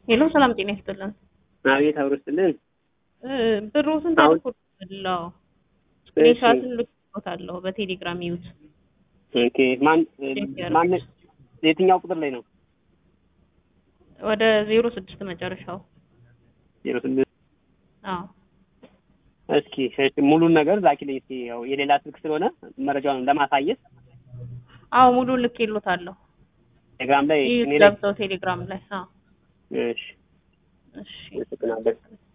ሄሎ ሰላም ጤና ይስጥልን። አቤት አብሮ ስጥልን። ብሩ ስንት አሁን- አልኩልለው ስክሪንሻትን ልክሎታለሁ በቴሌግራም ይዩት። ኦኬ ማን ቼክ ማን የትኛው ቁጥር ላይ ነው? ወደ ዜሮ ስድስት መጨረሻው። ዜሮ ስድስት አዎ እስኪ እሺ፣ ሙሉን ነገር ላኪልኝ እስኪ። ያው የሌላ ስልክ ስለሆነ መረጃውን ለማሳየት አዎ ሙሉ ልኬሎታለሁ። ቴሌግራም ላይ ይዩት እኔ ላይ ገብተው ቴሌግራም ላይ። አዎ እሺ፣ እሺ አመሰግናለሁ።